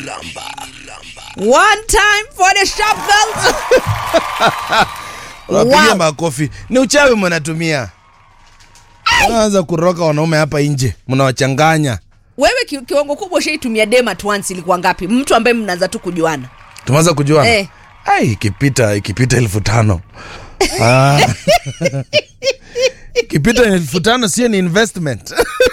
One time for the sharp girls. Wapigia Wow. makofi. Ni uchawi mnatumia. Unaanza kuroka wanaume hapa nje, mnawachanganya. Wewe ki, kiwango kubwa ushaitumia dem at once ilikuwa ngapi? Mtu ambaye mnaanza tu kujuana. Tumeanza kujuana. Eh. Ai, ikipita ikipita elfu tano. Ah. Ikipita elfu tano sio ni investment.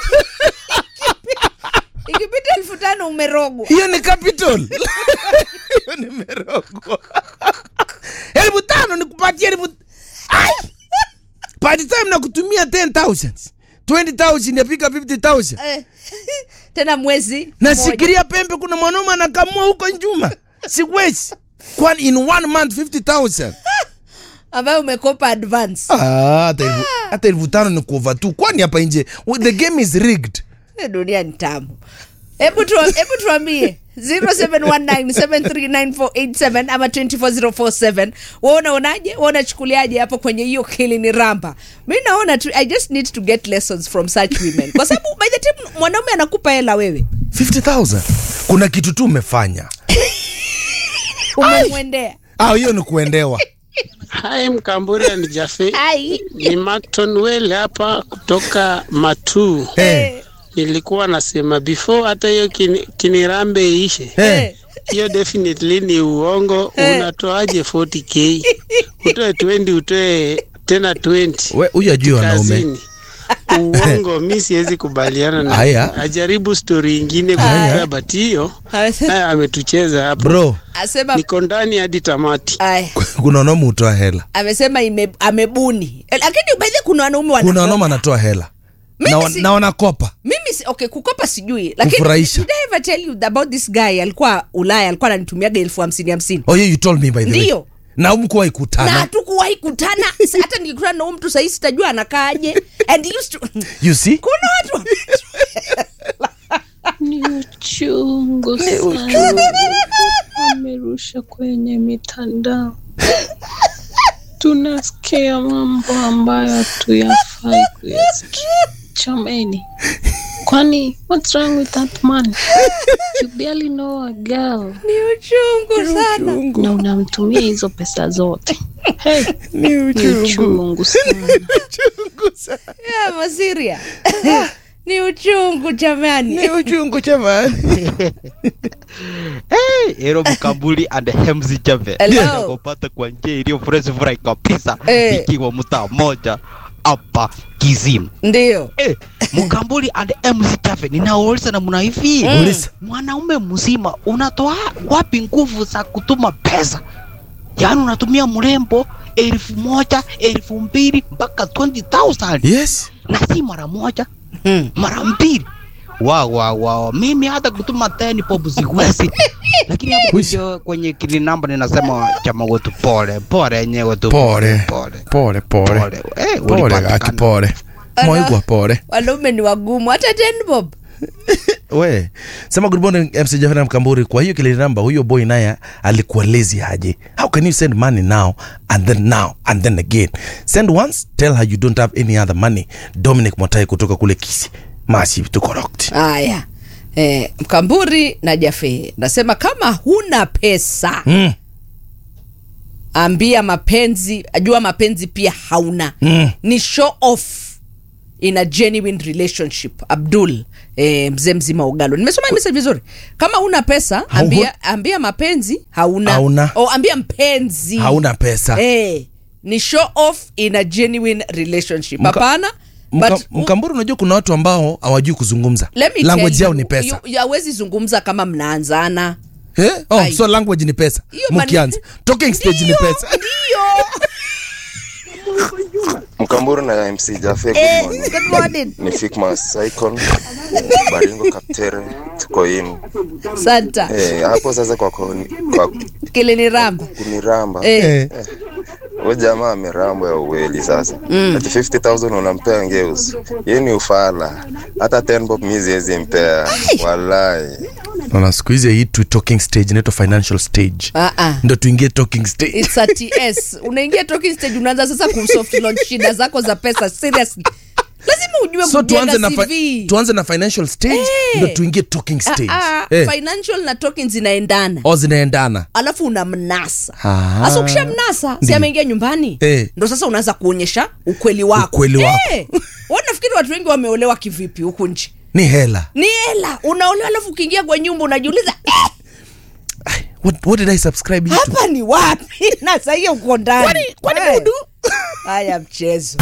Ikipita elfu tano umerogwa. Hiyo ni capital. Hiyo ni merogwa. Elfu tano nikupatie elfu Ai! By the time nakutumia 10,000. 20,000 yapika 50,000. Eh, Tena mwezi mmoja. Nasikiria pembe kuna mwanaume anakamua huko Njuma. Siwezi. Kwani in one month 50,000. ambayo umekopa advance. Ah, hata elfu hata elfu tano ni kuova tu. Kwani hapa nje the game is rigged. Eh, Dunia ni tamu. Hebu tu, hebu tuambie 0719739487 ama 24047 wewe unaonaje? Wewe unachukuliaje hapo kwenye hiyo kili ni ramba? Mimi naona tu I just need to get lessons from such women. Kwa sababu by the time mwanaume anakupa hela wewe 50,000. Kuna kitu tu umefanya. umemwendea. Ah, hiyo ni kuendewa. Hai Mkamburi and Jafe, Ai. ni Macton Well hapa kutoka Matu. Eh. Nilikuwa nasema before hata hiyo kini, kinirambe iishe, Eh. hiyo definitely ni uongo. Unatoaje 40k? Utoe 20, utoe tena 20 We huyu ajui wanaume. kazini. Uongo, mi siwezi kubaliana na Aya. ajaribu story ingine kwa but hiyo Amesema- naye ametucheza hapo. Bro, Asema Niko ndani hadi tamati. Ay, kuna wanaume hutoa hela. amesema ime, amebuni Eh, lakini by the way kuna wanaume wana Kuna wanaume anatoa hela. Mimi Na, wa- si- na wanakopa. mimi si, okay kukopa sijui lakini Kufurahisha. did I ever tell you about this guy alikuwa ulaya alikuwa ananitumiaga elfu hamsini hamsini Oh, yeah, you told me by the way. Ndiyo. Na mkuwahi na kutana. hatukuwahi kutana Sa- hata nikikutana na huyu mtu sahii sitajua anakaaje and he used to You see? kuna watu Ni uchungu sana, amerusha kwenye mitandao. Tunasikia mambo ambayo hatuyafai kuyasikia. Chameni, kwani what's wrong with that man? You barely know a girl ni uchungu sana na unamtumia hizo pesa zote. Hey, ni uchungu sana. yeah, masiria ni uchungu jamani Ni uchungu jamani. Hey, Ero Mkambuli and Hemzi Jave Hello. nakupata kwa njia iliyo fresh fry kabisa Eh. ikiwa mtaa moja hapa Kizimu. ndio Eh, Mkambuli and Hemzi Jave ninauliza namna hivi Uliza. mwanaume mzima unatoa wapi nguvu za kutuma pesa? Yaani unatumia mrembo elfu moja elfu mbili mpaka 20,000 Yes. na si mara moja Hmm. mara mbili wa wa wa mimi hata kutuma teni popu siwezi lakini hapo kwenye, kwenye kili namba ninasema chama wetu pole pole yenyewe tu Pole. pole Pole pole. pole eh Pole ulipatikana. aki pole. Ala. Moyo pole. wanaume ni wagumu hata ten bob We, sema good morning MC Jafar Mkamburi. Kwa hiyo kile namba huyo boy naye alikuwa lazy aje? How can you send money now and then now and then again? Send once, tell her you don't have any other money. Dominic Motai kutoka kule Kisi. Massive to correct. haya eh, mkamburi na jafe nasema kama huna pesa Mm. ambia mapenzi ajua mapenzi pia hauna Mm. ni show off in a genuine relationship abdul eh, mzee mzima ugalo nimesoma hii message vizuri kama una pesa Hau- ambia, ambia mapenzi hauna, Hauna. O, ambia mpenzi Hauna pesa. eh, ni show off in a genuine relationship Mka- hapana Mka, but Mkamburi, unajua kuna watu ambao hawajui kuzungumza. let me Language tell yao you, ni pesa. you- hawezi zungumza kama mnaanzana Eh? Oh, Ai. so language ni pesa. Hiyo mani- Mkianza. Talking stage ni Ndio, pesa. ndio. Mkamburu na MC Jafe, good Eh, morning. good morning. Ni Fikmas Icon Baringo Kaptere, tuko in santa eh, hapo sasa kwa, kuni- kwa kilini ramba kuniramba eh. Eh. huyo jamaa amerambwa ya uweli sasa mm. ati 50000 unampea ngeus hiyo ni ufala hata 10 bob mi siwezi mpea walai Naona siku hizi hii tu talking stage inaitwa financial stage. Ah, ah. Ndio tuingie talking stage. It's a TS. Unaingia talking stage unaanza sasa kusoft launch shida zako za pesa seriously. lazima ujue so tuanze kujenga na, CV. fi- tuanze na financial stage Eh. ndo tuingie talking stage Ah, ah, Eh, financial na token zinaendana o zinaendana alafu unamnasa Ah. sasa ukishamnasa si Ndiyo. ameingia nyumbani Eh. ndo sasa unaanza kuonyesha ukweli wako Ukweli wako. Eh. Wewe nafikiri watu wengi wameolewa kivipi huku nchi ni hela ni hela unaolewa alafu ukiingia kwa nyumba unajiuliza eh, what, what did i subscribe you to hapa ni wapi na sahii uko ndani Kwani- kwani Eh. mudu? haya mchezo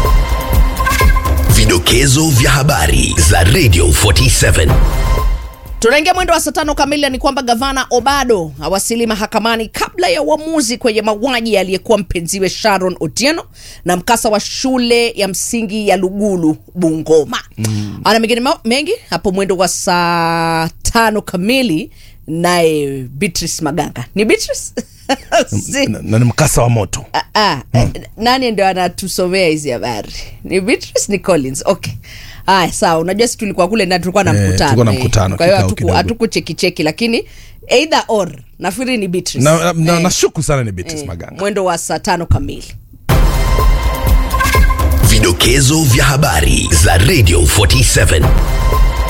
Vidokezo vya habari za Radio 47. tunaingia mwendo wa saa tano kamili ni kwamba gavana obado awasili mahakamani kabla ya uamuzi kwenye mauaji aliyekuwa mpenziwe sharon otieno na mkasa wa shule ya msingi ya lugulu bungoma mm. ana mengine ma- mengi hapo mwendo wa saa tano kamili naye beatrice maganga ni beatrice Si- na, na ni mkasa wa moto Ah, ah, eh, nani ndio anatusomea hizi habari ni beatrice ni collins okay aya sawa unajua si tulikuwa kule na tulikuwa na Eh, mkutano tulikuwa na eh. mkutano, kwa hiyo kikao hatuku- kidogo. hatukuchekicheki lakini either or nafikiri ni beatrice na, na, na, Eh, nashuku sana ni Beatrice eh, maganga mwendo wa saa tano kamili Vidokezo vya habari za Radio 47.